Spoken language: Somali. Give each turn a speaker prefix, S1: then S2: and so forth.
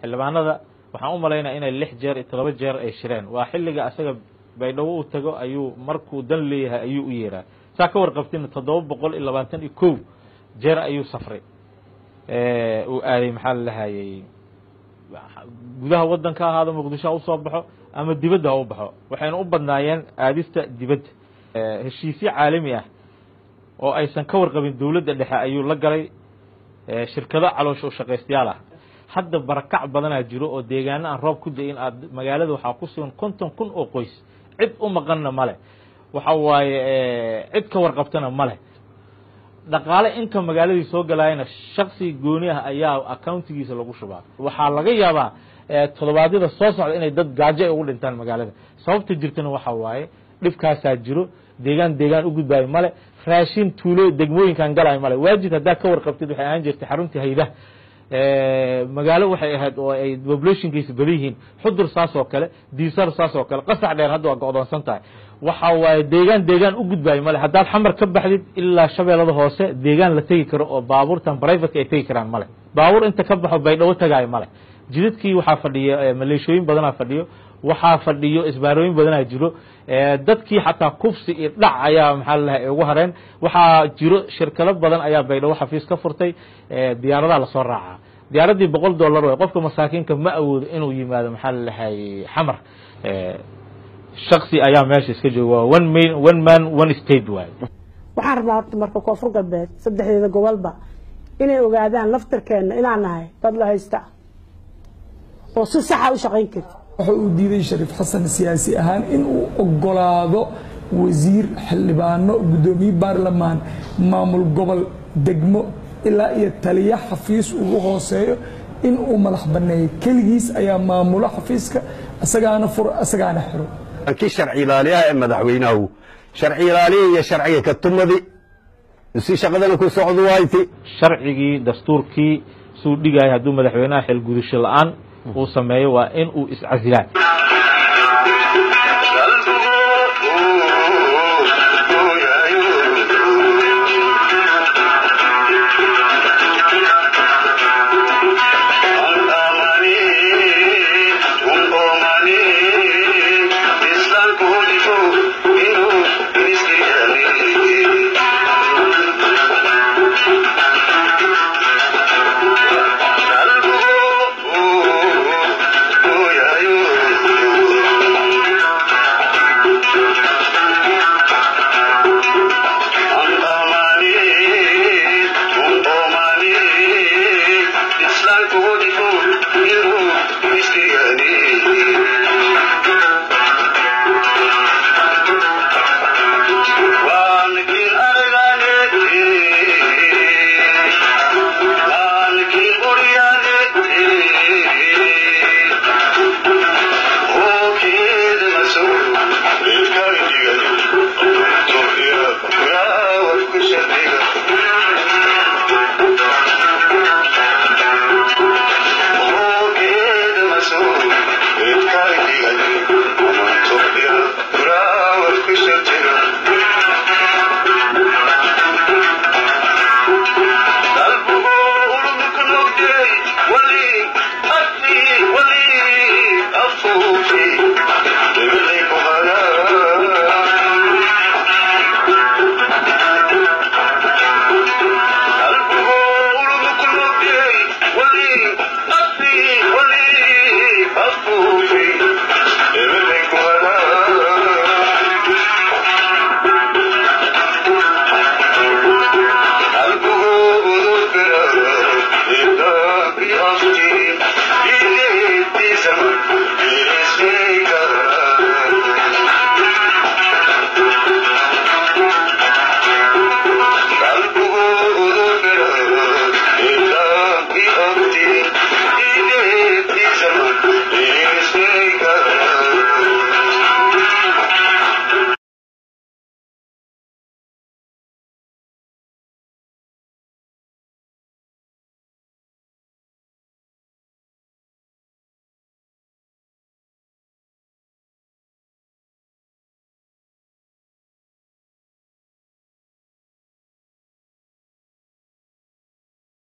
S1: xildhibaanada waxaan u malaynaya inay lix jeer iyo todoba jeer ay shireen waa xilliga asaga baydhabo uu tago ayuu markuu dan leeyahay ayuu u yeeraa saa ka warqabtina toddoba boqol iyo labaatan iyo kow jeer ayuu safray uu aaday maxaa la lahayey gudaha waddanka ahaado muqdisho ha usoo baxo ama dibadda ha u baxo waxayna u badnaayeen aadista dibadda heshiisyo caalami ah oo aysan ka warqabin dowladda dhexe ayuu la galay shirkado caloosha u shaqaystayaal ah hadda barakac badanaa jiro oo deegaano aan roob ku da-in aad magaalada waxaa ku sugan konton kun oo qoys cid u maqanna male waxa waaye cid ka warqabtana male dhaqaale inka magaaladii soo galaayana shaksi gooni ah ayaa accountigiisa lagu shubaa waxaa laga yaabaa toddobaadyada soo socda inay dad gaajo ay ugu dhintaan magaalada sababta jirtana waxa waaye dhibkaasaa jiro deegaan deegaan u gudbaayo male raashin tuulo degmooyinkan galaayo male waajid haddaa ka warqabtid waxay ahaan jirtay xaruntii haydah magaalo waxay ahayd oo ay populationkiisa badan yihiin xudur saas oo kale diisar saas oo kale qasax dheer hadda waa go'doonsan tahay waxa waaye deegaan deegaan u gudbaayo male haddaad xamar ka baxdid ilaa shabeellada hoose deegaan la tegi karo oo baabuurtan brivateka ay tegi karaan male baabuur inta ka baxo baydhabo tagaayo male jidadkii waxaa fadhiya maleeshooyin badanaa fadhiyo waxaa fadhiyo isbaarooyin badanaa jiro dadkii xataa kufsi iyo dhac ayaa maxaa lalahay ugu hareen waxaa jiro shirkado badan ayaa baydhabo xafiis ka furtay diyaaradaha lasoo raacaa diyaaraddii boqol dollar way qofka masaakiinka ma awoodo inuu yimaado maxaa lalahay xamar shaksi ayaa meesha iska jooga waa one man one man one state waay
S2: waxaan rabnaa horta marka koonfur galbeed saddexdeeda gobolba inay ogaadaan laftarkeenna inaan nahay dad la haysta oo si saxa u shaqayn karti
S3: waxa uu diiday shariif xasan siyaasi ahaan in uu ogolaado wasiir xildhibaano guddoomiye baarlamaan maamul gobol degmo ilaa iyo taliya xafiis ugu hooseeyo in uu madax banneeyo keligiis ayaa maamulo xafiiska isagaana furo isagaana xiro
S4: kii sharci ilaaliyaha ee madaxweynahu sharci ilaaliya iyo sharciga ka tumadi si shaqadana ku socdo wayti
S1: sharcigii dastuurkii suu dhigaya hadduu madaxweynaha xilgudasho la-aan uu sameeyo waa in uu iscasilaa